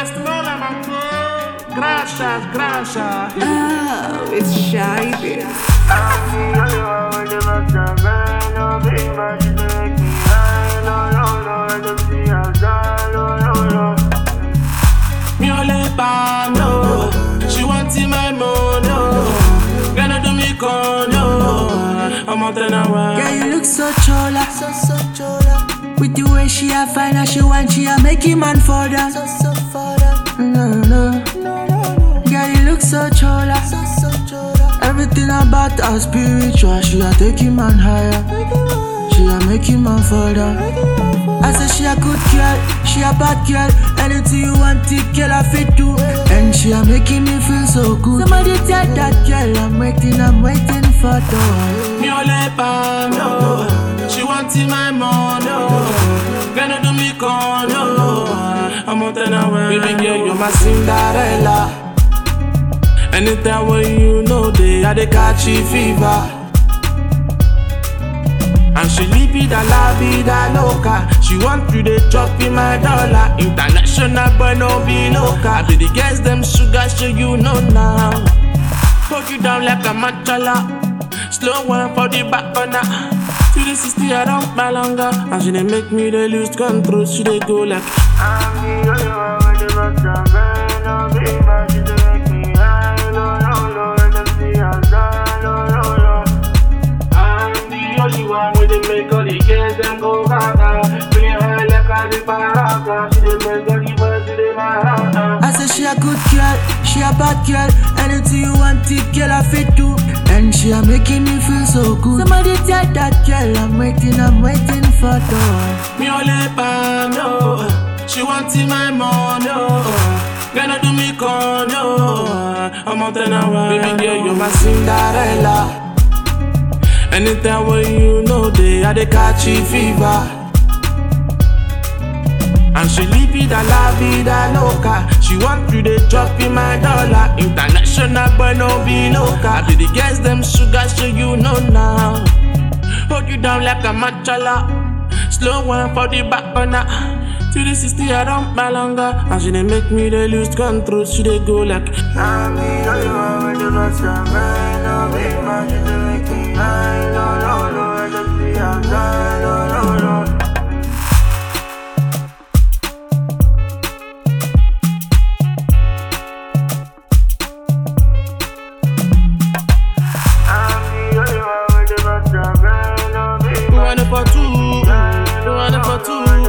Westmoreland, my girl. Gracias, gracias. Oh, it's shy, bitch. Mi ò lè pa no. She want my money. Gonna do me con no. ọmọ tẹ̀lé wa. Girl, you look so chola, so so chola. With the way she a fine and she want, she a make him man for that. So so for that. No no. Girl, you look so chola, so so chola. Everything about her spiritual, she a take him man higher. She a make him man for that. I say she a good girl, she a bad girl. Anything you want, it girl I fit do. And she a making me feel so good. Somebody tell that girl I'm waiting, I'm waiting for the one. Mi ò lè pa no. She want my money. Gonna do me con no. ọmọ tẹ̀lé wa. Baby girl, you're my Cinderella. Anytime when you know they I dey catch a fever. And she live it a la vida loca. She want you to chop in my dollar. International boy no be local. I be the girls them sugar show you know now. Hold you down like a matchala. Slow one for the back corner. To the 60 I don't longer. And she dey make me dey lose control. She dey go like. I'm the only one with the make all the girls them go gaga. Bring her like a the paraga. She dey make all the boys do the maraca. I say she a good girl, she a bad girl. Anything you want, it girl I fit do. And she a making me feel so good. Somebody tell that girl I'm waiting, I'm waiting for the one. Mi ò lè pa no. She want my money. Gonna do me con no. ọmọ tẹ̀lé wa. Baby girl, you're my Cinderella. Anytime when you know they I dey catch a fever. And she live it a la vida loca. She want you to drop in my dollar. International boy no be local. I be the girls them sugar show you know now. Hold you down like a matchala. Slow one for the back corner. To the 60 I don't longer. And she dey make me dey lose control. She dey go like. I'm the only one with the best of man. No big man, she dey make me high. No, no, no, I just see outside. No, no, no. I'm the only one with the best of man. No big We man, want it for two. We want it for two.